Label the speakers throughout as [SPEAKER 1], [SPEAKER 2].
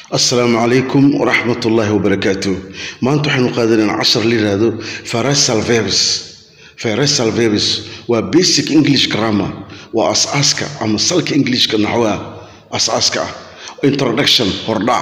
[SPEAKER 1] asalaamu calaykum waraxmat ullaahi wabarakaatu maanta waxaynu qaadanaynaa cashar la yidhaahdo faresal verbs faresal verbs waa basic english grammar waa as-aaska ama salka englishka naxwaha as-aaska ah introduction hordhac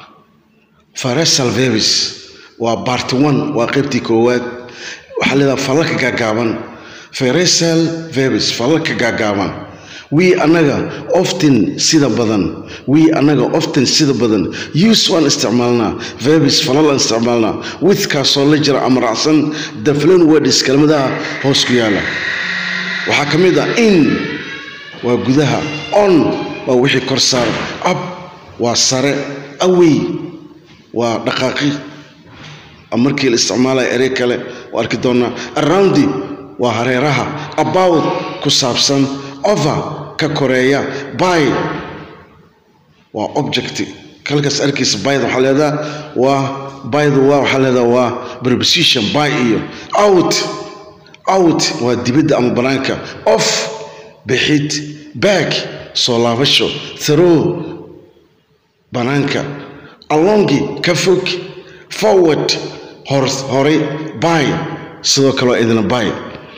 [SPEAKER 1] faresal verbs waa part one waa qaybtii koowaad waxaa leedaha falalka gaagaaban faresal verbs falalka gaagaaban wii annaga often sida badan wii annaga often sida badan use waan isticmaalnaa verbs falal aan isticmaalnaa withkaasoo la jira ama raacsan the following words kelmadaha hoos ku yaala waxaa ka mid ah in waa gudaha on waa wixii kor saar up waa sare away waa dhaqaaqi markii la isticmaalaya erey kale waa arki doonaa aroundi waa hareeraha about ku saabsan over ka koreeya by waa object kalkaas arkaysa byda waxaa leedaha waa byda waa waxaa leedaha waa preposition by iyo out out waa dibadda ama banaanka off bixid back soo laabasho through banaanka alongi ka fog forward horay by sidoo kale waa idina by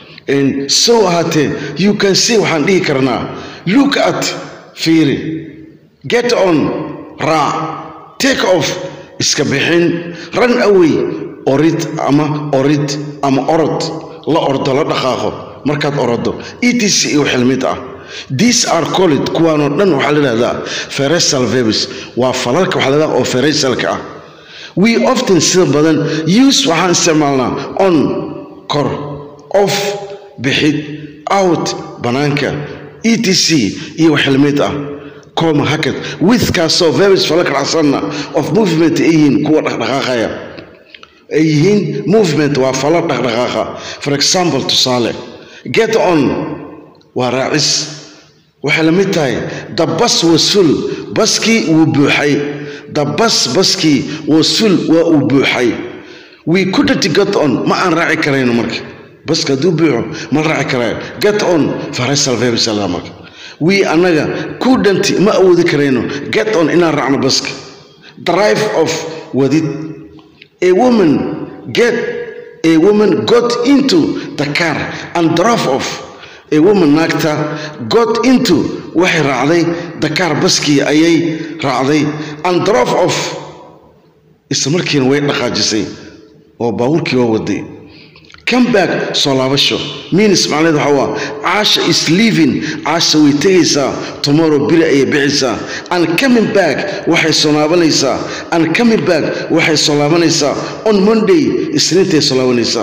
[SPEAKER 1] so ahaatee you can see waxaan dhihi karnaa look at fiiri get on raac take off iska bixin run away orid ama orid ama orod la ordo la dhaqaaqo markaad orodo etc iyo xilmid ah these are called kuwaanoo dhan waxaa la dhahdaa feresal verbs waa falalka waxaa la dhahdaa oo feresalka ah we often sida badan use waxaan isticmaalnaa on kor off bixid out banaanka etc iyo xilmid ah coma hakad withkaasoo verbs falaka dhacsanna of movement ay yihiin kuwa dhaqdhaqaaqaya ay yihiin movement waa falo dhaqdhaqaaqa for example tusaale get on waa raacis waxay la mid tahay the bus was full baskii wuu buuxay the bus baskii was full waa uu buuxay we couldn't get on ma aan raaci karayno marka baska hadduu buuxo ma raaci karaayo get on faresal verbs marka we annaga couldn't ma awoodi karayno get on inaan raacno baska drive off wadid a woman get a woman got into the car and drove off a woman naagta got into waxay raacday the car baskii ayay raacday and drove off isla markiina way dhaqaajisay oo baabuurkii waa waday come back soo laabasho minis macnaheed waxa waa caasha is leaving caasha way tegaysaa tomorrow biri ayay bixaysaa and coming back waxay soo laabanaysaa and coming back waxay soo laabanaysaa on monday isniintay soo laabanaysaa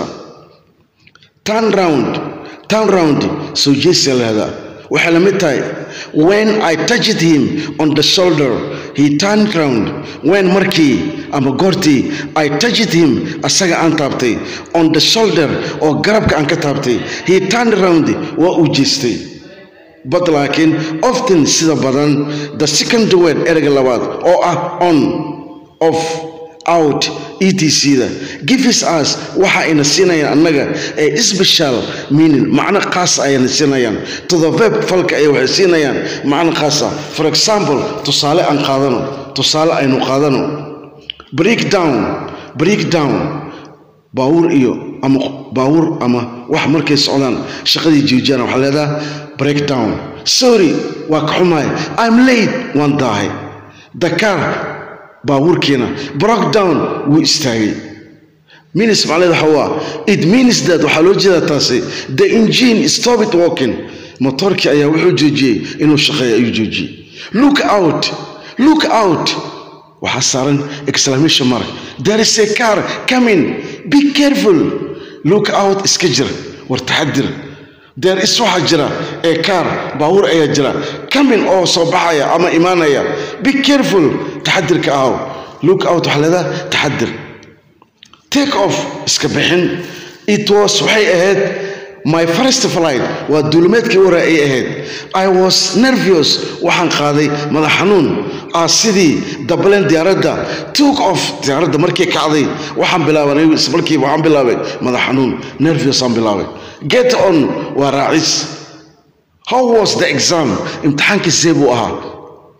[SPEAKER 1] turn round turn round soo jeesiya lahdaa waxay la mid tahay when i touched him on the shoulder he turned round when markii ama goortii i touched him asaga aan taabtay on the shoulder oo garabka aan ka taabtay he turned round waa uu jeestay but laakiin often sida badan the second word ereyga labaad oo ah on off out etc-da gives us waxa ayna siinayaan annaga ee special meaning macno khaas ayana siinayaan to the verb falka ay waxay siinayaan macno khaasa for example tusaale aan qaadano tusaale aynu qaadano break down break down baawur iyo ama baawur ama wax markay socdaan shaqadii joojiyaan waxaa leedaha break down sorry waa ka xumahay i'm late waan daahay dakar baabuurkiina brock down wuu istaagay minis macnaheed waxa waa it means that waxaa loo jeedaa taasi the engine stopped walking motorkii ayaa wuxuu joojiyey inuu shaqeeyo ayuu joojiyey look out look out waxaa saaran exclamation mark there is a car coming be careful look out iska jira war taxadir there is waxaa jira ee car baabuur ayaa jira coming oo soo baxaya ama imaanaya be careful taxadirka ahow look out waxaa leedaha taxadir take off iska bixin it was waxay ahayd my first flight waa duulimeedkii hore ay ahayd i was nervious waxaan qaaday madax xanuun ah sidii dabalen diyaaradda took off diyaaradda markii kacday waxaan bilaabanay markiiba waxaan bilaabay madax xanuun nervious aan bilaabay get on waa raacis how was the exam imtixaankii see buu ahaa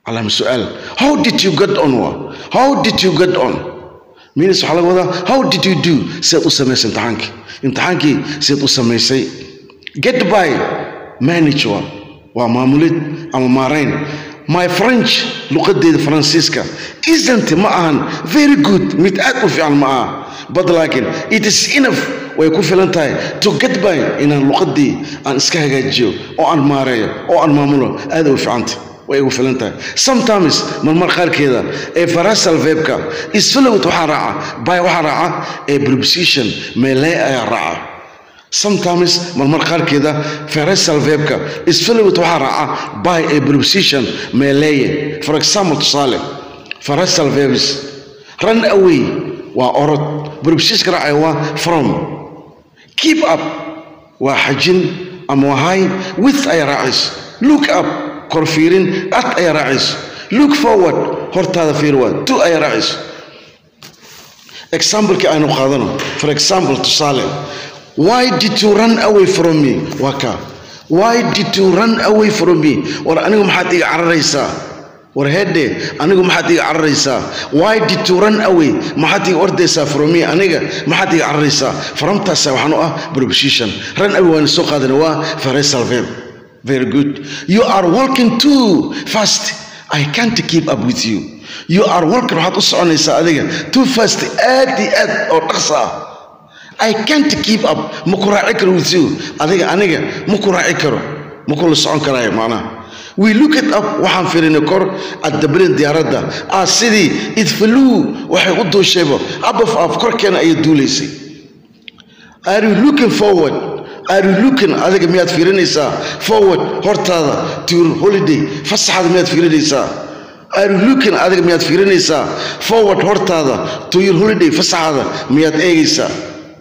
[SPEAKER 1] calaama su-aal how did you get on wa how did you get on minis waxaa laga wadaa how did you do sidaad u samaysay imtixaankii imtixaankii sidaad u samaysay get by manage wa waa maamulid ama maarayn my french luqadeeda faransiiska isn't ma ahan very good mid aad u fiican ma aha but laakiin it is enough way ku filan tahay to get by inaan luqadii aan iska hagaajiyo oo aan maareeyo oo aan maamulo aad u fiicanta way igu filan tahay sometimes marmar qaarkeeda ee farasal verbka isfalowt waxaa raaca by waxaa raaca ee preposition melee ayaa raaca sometimes marmar qaarkeeda farasal verbka isfalowt waxaa raaca by a preposition meeleye for example tusaale farasal verbs run away waa orod prepositionka raacaya waa from keep up waa xajin ama waa hay with ayaa raacayso look up kor fiirin at ayaa raacayso look forward hortaada fiir waa to ayaa raacayso examplekii aynu qaadano for example tusaale why did you run away from me waa kaa why did you run away from me war anigu maxaad iga cararaysaa war heedhe anigu maxaad iga cararaysaa why did you run away maxaad iga ordaysaa from me aniga maxaad iga cararaysaa faramtaasa waxaan u ah preposition run away waan soo qaadana waa phrasal verb very good you are walking too fast i can't keep up with you you are walking waxaad u soconaysaa adiga too fast aad iyo aad oo dhaqsa ah i can't keep up ma ku raaci karo with you adiga aniga ma ku raaci karo ma kula socon karaayo macnaha we look it up waxaan firinay kor addabalin diyaaradda ah sidii idfaluu waxay u duushayba abaf af korkeena ayay duulaysay are you looking forward are you looking adiga miyaad fiirinaysaa forward hortaada to your holiday fasaxaada miyaad fiirinaysaa are you looking adiga miyaad fiirinaysaa forward hortaada to your holiday fasaxaada miyaad eegaysaa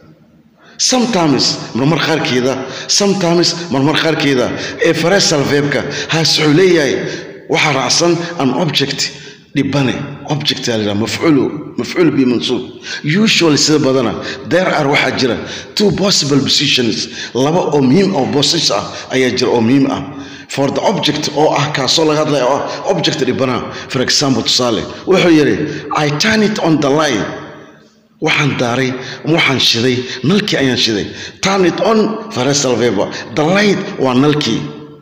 [SPEAKER 1] sometimes marmar qaarkeeda sometimes marmar qaarkeeda ee farasal verbka haas wuxuu leeyahay waxaa raacsan an object dhibane object aa layidhaha mafcuulu mafcuul bi mansuub usually sida badana there are waxaa jira two possible positions laba oo muhiim oo bosses ah ayaa jira oo muhiim ah for the object oo ah kaasoo laga hadlaya oo ah object dhibanaha for example tusaale wuxuu yidhi i turn it on the line waxaan daaray waxaan shiday nalkii ayaan shiday turn it on farasal verb the light waa nalkii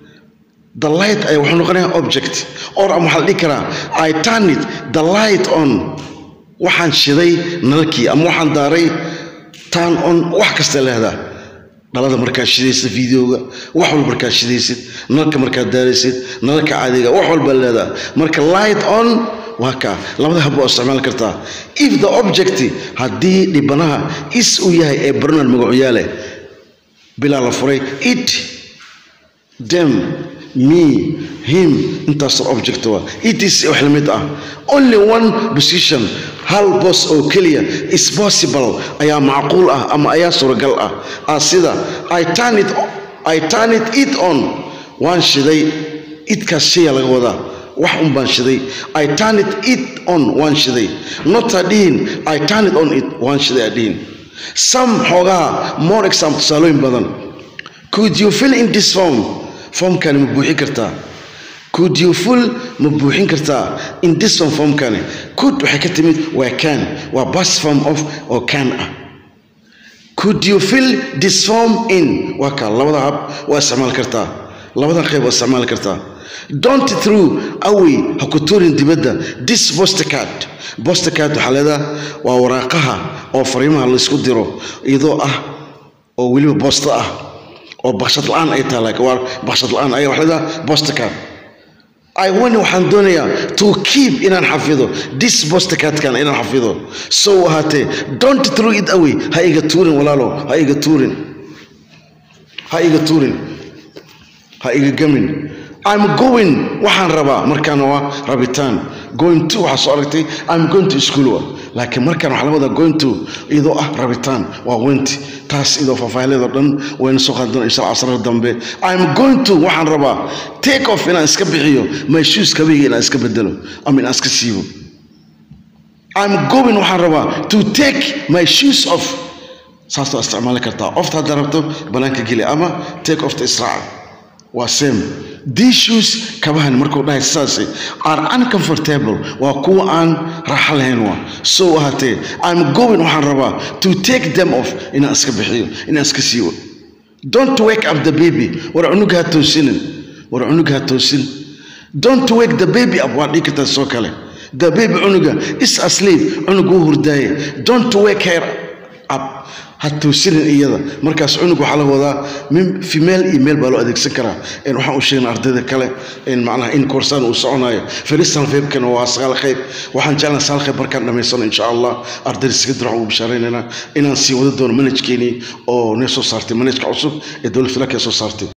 [SPEAKER 1] the light ayaa wuxuu noqonayaa object or ama waxaa la dhihi karaa i turn it the light on waxaan shiday nalkii ama waxaan daaray turn on wax kasta leehdaa dhalada markaad shidaysid videoga wax walba markaad shidaysid nalka markaad daaraysid nalka caadiga wax walba leedaa marka light on waa kaa labada hab waa isticmaali kartaa if the object haddii dhibanaha is uu yahay ee barnard magacuyaale bilaa la furay it them me him intaasoo object waa it is wax la mid ah only one position hal bos oo keliya is possible ayaa macquul ah ama ayaa suuragal ah ah sida i turn it i turn it it on waan shiday idkaas shaya laga wadaa wax un baan shiday i turn it it on waan shiday not adhihin i turn it on it waan shiday adhihin some xoogaha more example tusaalooyin badan could you fill in this form formkani ma buuxin kartaa could you full ma buuxin kartaa in this form formkani could waxay ka timid waa can waa bas form of oo can ah could you fill this form in waa kaa labada hab waa isticmaali kartaa labada qayb waa isticmaali kartaa don't through away ha ku tuurin dibadda this postcard postcard waxaa leedaha waa waraaqaha oo fariimaha laysku diro iyadoo ah oo weliba boosto ah oo bakshad la-aan ay tahay laakiin waa bakshad la-aan ayaa waxaa leedaha postcard I want waxaan doonayaa to keep inaan xafido this postcardkan inaan xafido so ahaatee don't throw it away ha iga tuurin walaalo ha iga tuurin ha iga tuurin ha iga gamin I'm going waxaan rabaa markaan waa rabitaan going to waxaa soo aragtay I'm going to school wa laakiin markaan waxaa laga wadaa going to iyadoo ah rabitaan waa wenti taas idoo faahfaahileedoo dhan wayna soo qaadi doona insha allah casrada dambe I'm going to waxaan rabaa take off inaan iska bixiyo my shoes kabeyga inaan iska bedelo ama inaan iska siibo I'm going waxaan rabaa to take my shoes off saas waa isticmaali kartaa ofta haddaa rabto banaanka geli ama take off ta israaca waa same these shoes kabahan markuu dhahay saasi are uncomfortable waa kuwa aan raaxo lahayn waa so ahaatee i'm going waxaan rabaa to take them off inaan iska bixiyo inaan iska siiyo don't wake up the baby war cunuga ha toosinin war cunuga ha toosin don't wake the baby up waa dhigi kartaa soo kale the baby cunuga is asleep cunug wuu hurdaaye don't wake her up ha toosinin iyada markaas cunug waxaa laga wadaa min female iyo male baa loo adeegsan karaa En waxaan u sheegnay ardayda kale in macnaha in koorsaan uu soconayo feristan feebkana waa sagaal qayb waxaan jeclaa sagaal qayb markaan dhamaysano insha allah ardayda sekadar waxaan ugu bishaaraynaynaa inaan sii wada doono manhajkeenii oo nee soo saartay manhajka cusub ee dowlad filaka soo saartay